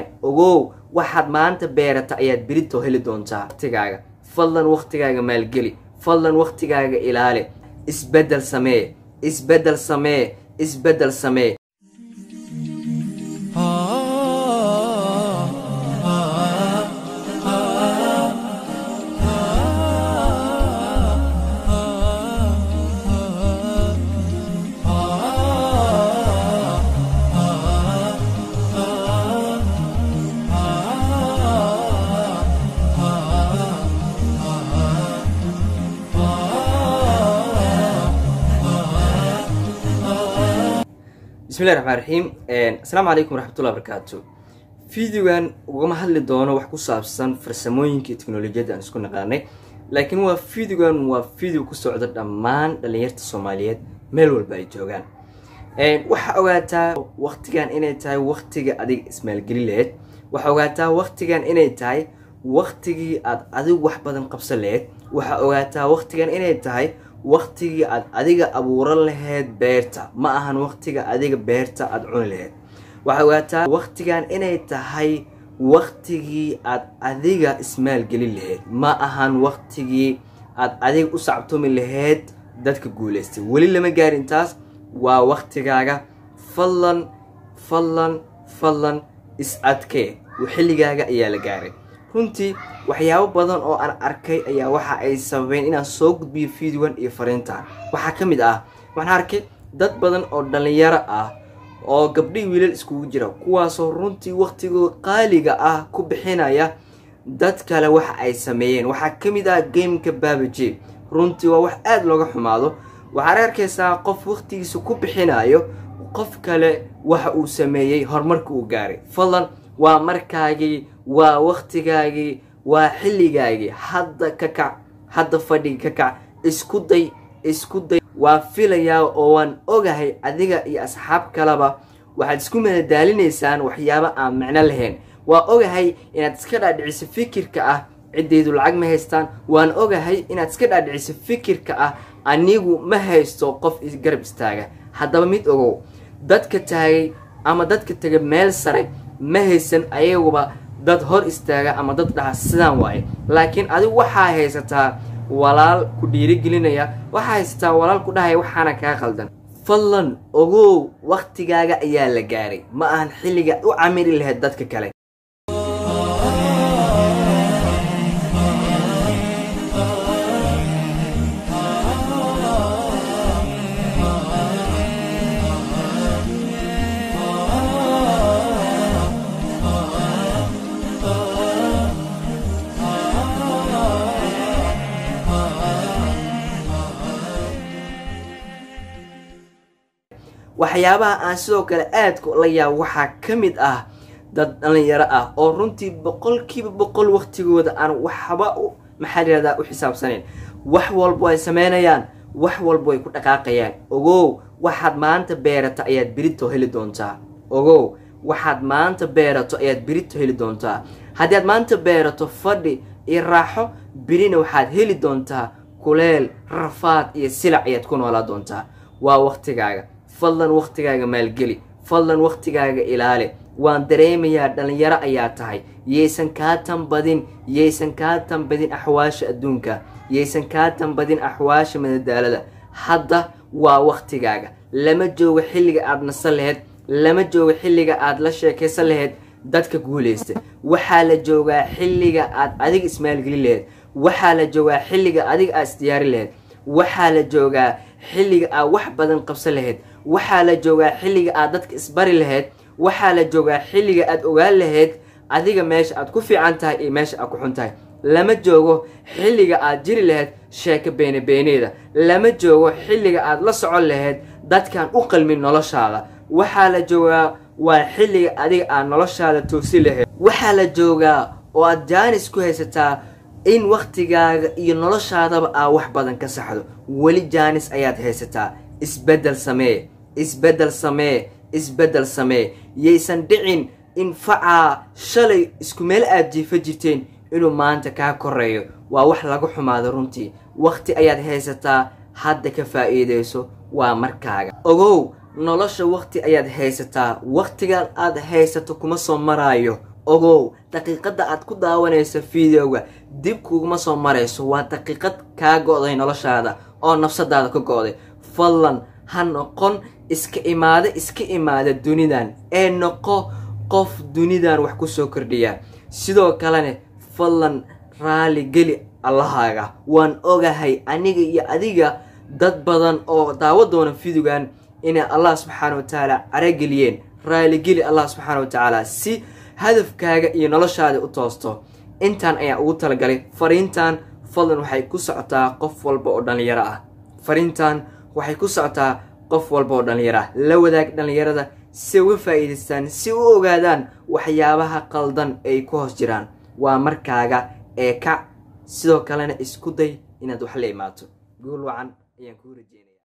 ogow waxaad maanta beerata ayaad beritoo heli doontaa waqtigaaga fadlan waqtigaaga maalgeli fadlan waqtigaaga ilaali isbeddel samee isbeddel samee isbeddel samee bismillahi raxmaan raxiim asalaamu calaykum waraxmatullahi barakaatu videogan ugama hadli doono wax ku saabsan farsamooyinka iyo teknolojiyadda aan isku naqaanay laakiin waa videogan waa video ku socda dhammaan dhalinyarta soomaaliyeed meel walba ay joogaan waxaa ogaataa waqtigan inay tahay waqtiga adiga ismaalgeli laheyd waxaa ogaataa waqtigan inay tahay waqtigii aad adigu wax badan qabsan laheyd waxaa ogaataa waqtigan inay tahay waqtigii aad adiga abuuran laheyd beerta ma ahan waqtiga adiga beerta aada cuni laheyd waxaa ogaataa waqtigan inay tahay waqtigii aad adiga ismaalgelin laheyd ma ahan waqtigii aad adiga u sactumi laheyd dadka guulaystay weli lama gaarin taas waa waqtigaaga fadlan fadlan fadlan is adkee xilligaaga ayaa la gaaray runtii waxyaabo badan oo aan arkay ayaa waxa ay sababeen inaan soo gudbiyo videogan iyo fariintan waxaa ka mid ah waxaan arkay dad badan oo dhalinyaro ah oo gabdhihii wiilal iskugu jira kuwaasoo runtii waqtigooda qaaliga ah ku bixinaya dad kale waxa ay sameeyeen waxaa ka mid ah gameka babaje runtii waa wax aada looga xumaado waxaad arkaysaa qof waqtigiisa ku bixinayo qof kale waxa uu sameeyey horumarka uu gaaray fadlan waa markaagii waa waqtigaagii waa xilligaagii hadda ka kac hadda fadhiga ka kac isku day isku day waa filayaa oo waan ogahay adiga iyo asxaab kaleba waxaad isku madadaalinaysaan waxyaabo aan micno lahayn waa ogahay inaad iska dhaadhiciso fikirka ah ciddaydu lacag ma haystaan waan ogahay inaad iska dhaadhiciso fikirka ah anigu ma haysto qof garab istaaga haddaba mid ogow dadka taagay ama dadka tegay meel sare ma haysan ayaguba dad hor istaaga ama dad dhaha sidaan waaye laakiin adigu waxaa haysataa walaal ku dhiirigelinaya waxaa haysataa walaal ku dhahaya waxaana kaa qaldan fadlan ogow waqtigaaga ayaa la gaaray ma ahan xilliga u camiri lahayd dadka kale waxyaabaha aan sidoo kale aadka la yaabo waxaa ka mid ah dad dhalinyaro ah oo runtii boqolkiiba boqol waqtigooda aan waxba maxaa layihahdaa u xisaabsanayn wax walbo ay sameynayaan wax walbo ay ku dhaqaaqayaan ogow waxaad maanta beerato ayaad berito heli doontaa ogow waxaad maanta beerato ayaad berito heli doontaa haddii aad maanta beerato fadhi iyo raaxo berina waxaad heli doontaa kuleel rafaad iyo silac ayaad ku noolaa doontaa waa waqtigaaga fadlan waqtigaaga maalgeli fadlan waqtigaaga ilaali waan dareemayaa dhalinyaro ayaa tahay yaysan kaa tanbadin yaysan kaa tanbadin axwaasha adduunka yaysan kaa tanbadin axwaasha madadaalada hadda waa waqtigaaga lama joogo xilliga aad nasan laheyd lama joogo xilliga aad la sheekaysan laheyd dadka guulaysta waxaa la joogaa xilliga aad adiga ismaalgelin laheyd waxaa la joogaa xilliga adiga aad isdiyaari laheyd waxaa la joogaa xilliga aad wax badan qabsan laheyd waxaa la joogaa xilliga aad dadka isbari laheyd waxaa la joogaa xilliga aad ogaan laheyd adiga meesha aad ku fiican tahay iyo meesha aad ku xun tahay lama joogo xilliga aad jiri laheyd sheeko beene beeneeda lama joogo xilliga aad la socon laheyd dadkaan u qalmin noloshaada waxaa la joogaa waa xilliga adiga aad noloshaada toosi laheyd waxaa la joogaa oo aad jaanis ku haysataa in waqtigaaga iyo noloshaadaba aa wax badan ka saxdo weli jaanis ayaad haysataa isbeddel samee isbeddel samee isbeddel samee yaysan dhicin in facaa shalay isku meel aad jiifa jirteen inuu maanta kaa koreeyo waa wax laga xumaado runtii waqti ayaad haysataa hadda ka faa'iidayso waa markaaga ogow nolosha waqti ayaad haysataa waqtigan aad haysato kuma soo maraayo ogow daqiiqadda aad ku daawanayso videoga dib kuguma soo marayso waa daqiiqad kaa go-day noloshaada oo nafsadaada ka go-day fadlan ha noqon iska imaade iska imaada dunidan ee noqo qof dunidan wax kusoo kordhiya sidoo kalena fadlan raali geli allahaaga waan ogahay aniga iyo adiga dad badan oo daawo doona videogan inay allah subxaana wa tacaala carageliyeen raaligeli allah subxaana wa tacaala si hadafkaaga iyo noloshaada u toosto intaan ayaan ugu talagalay fariintan fadlan waxay ku socotaa qof walba oo dhallinyaro ah fariintan waxay ku socotaa qof walba oo dhallinyaro ah la wadaag dhallinyarada si uga faa'iidaystaan si u ogaadaan waxyaabaha qaldan ay ku hoos jiraan waa markaaga ee kac sidoo kalena isku day inaad wax la imaato guul wacan ayaan kuu rajeynaya